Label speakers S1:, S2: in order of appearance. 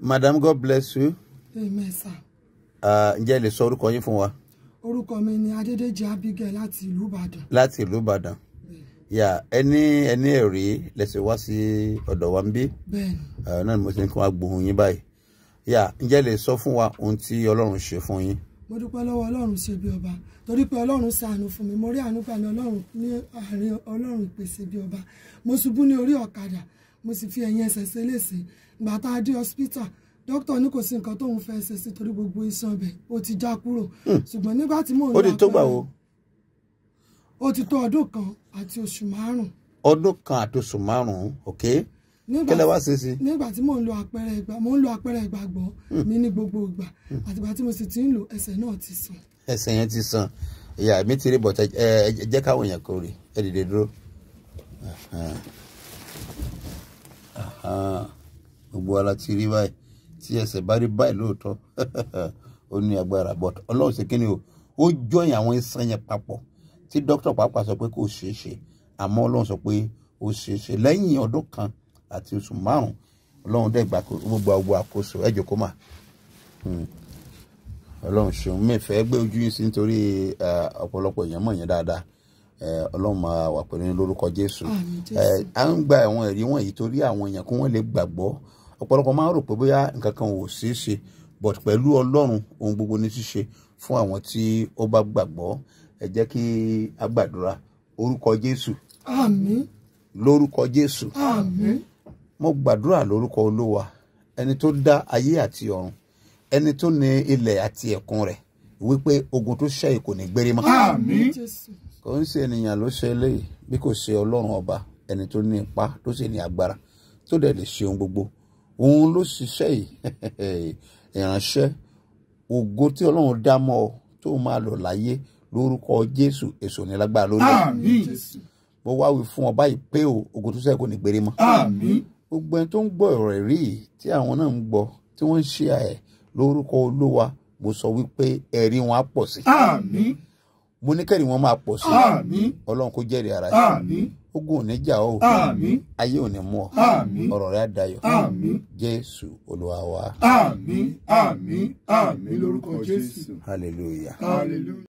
S1: madam god bless you
S2: amen sir
S1: Ah, ǹjẹ́ ẹ lè sọ orúkọ yín fún wa
S2: orúkọ mi ni adédèjì abigail láti ìlú ìbàdàn
S1: láti ìlú ìbàdàn yà ẹni ẹni ẹ̀rí lẹ́sẹ̀ wá sí ọ̀dọ̀ wa ń bí
S2: bẹ́ẹ̀ ni
S1: Ah, náà ni mo ti ní kí wọ́n á gbóhùn yín báyìí yà ǹjẹ́ ẹ lè sọ fún wa ohun tí ọlọ́run ṣe fún yín
S2: mo dúpẹ́ lọ́wọ́ ọlọ́run ṣe bí ọba torí pé ọlọ́run ṣàánú fún mi mo rí àánú gbà ní ọlọ́run ní àárín ọlọ́run ìpèsè bí ọba mo ṣubú ní orí ọ̀kadà mo sì fi ẹ̀yìn ẹsẹ̀ ṣe léṣe ìgbà tá a dé hospital dókítà ní kò sí nǹkan tóun fẹ́ ṣe sí torí gbogbo iṣan ọbẹ̀ ó ti já kúrò ṣùgbọ́n nígbà tí mò ń
S1: ó
S2: lo
S1: ti tó gbà
S2: àpẹẹrẹ-
S1: wo
S2: ó ti tó ọdún kan àti oṣù márùn-ún
S1: ọdún kan àti oṣù márùn-ún ok
S2: nígbà
S1: kí lẹ wá ṣe sí
S2: nígbà tí mò ń lo àpẹẹrẹ ìgbà mò ń lo àpẹẹrẹ ìgbàgbọ́ mi ní gbogbo ìgbà àtìgbà tí mo sì ti ń lo ẹsẹ̀ náà ti sàn
S1: ẹsẹ̀ yẹn ti sàn ìyá mi ti rí bọ̀tẹ́ ẹ ẹ jẹ́ káwọn èèyàn kò rí ẹ dìde dúró Ahan. Ahan. gbogbo ara ti rí báyìí tí ẹsẹ̀ bá rí báyìí lóòótọ́ ó ní agbára but ọlọ́run ṣe kíni o ó jọyìn àwọn iṣan yẹn papọ̀ tí dókítà pàápàá sọ pé kò ṣeé ṣe àmọ́ ọlọ́run sọ pé ó ṣeé ṣe lẹ́yìn ọdún kan àti oṣù márùn-ún ọlọ́run dẹ̀ gbà gbogbo gbogbo àkóso ẹ jókòó mà ọlọ́run ṣeun mi fẹ́ gbé ojú yín sí nítorí eh, ọ̀pọ̀lọpọ̀ èèyàn mọ̀ yẹn dáadáa Eh, ọlọ́run máa wà pẹ̀lú yín lórúkọ jésù
S2: Àmín, Jésù.
S1: Eh, à ń gba àwọn ẹ̀rí wọ̀nyí torí àwọn èèyàn kí wọ́n lè gbàgbọ́ ọ̀pọ̀lọpọ̀ máa ń rò pé bóyá nǹkan kan ò ṣeé ṣe but pẹ̀lú ọlọ́run ohun gbogbo ní ṣíṣe fún àwọn tí ó bá gbàgbọ́ ẹ jẹ́ kí a gbàdúrà orúkọ jésù
S2: àmín
S1: lórúkọ jésù
S2: àmín
S1: mo gbàdúrà lórúkọ olúwa ẹni tó dá ayé àti ọ̀run ẹni tó ní ilẹ̀ àti ẹ̀kún rẹ̀ wípé ogun tó ṣẹ́ yìí kò ní gbérí mọ́.
S2: àmín jésù
S1: kò ń ṣe ènìyàn ló ṣe eléyìí bí kò ṣe ọlọ́run ọba ẹni tó ní ipá tó sì ní agbára tó dẹ̀ lè ṣe ohun gbogbo òun ló ṣiṣẹ́ yìí ìránṣẹ́ ògo tí ọlọ́run dá mọ́ ọ tó máa lò láyé lórúkọ jésù èso ní lágbára lórí ẹ̀.
S3: Àmín.
S2: jésù
S1: mo wá wí fún ọ báyìí pé o ogun tó ṣẹ́ kò ní gbérí mọ́
S3: Àmín.
S1: gbogbo ẹni tó ń gbọ́ ọ̀rọ̀ ẹ̀rí yìí tí àwọn náà ń gbọ́ tí wọ́n ń ṣe ẹ̀ lórúkọ olúwa mo sọ wípé ẹ̀rí wọn á pọ̀ sí
S3: Àmín.
S1: mo ní kẹ́rì wọn máa pọ̀ sí
S3: Àmín.
S1: ọlọ́run kó jẹ́rìí ara sí
S3: Àmín.
S1: ogun ò ní jà ọ́
S3: Àmín.
S1: ayé ò ní mú ọ
S3: Àmín.
S1: ọ̀rọ̀ rẹ̀ á dayọ̀
S3: Àmín.
S1: jésù olúwa wa
S3: Àmín. Àmín. Àmín lórúkọ Jésù.
S1: hallelujah.
S3: Hallelujah.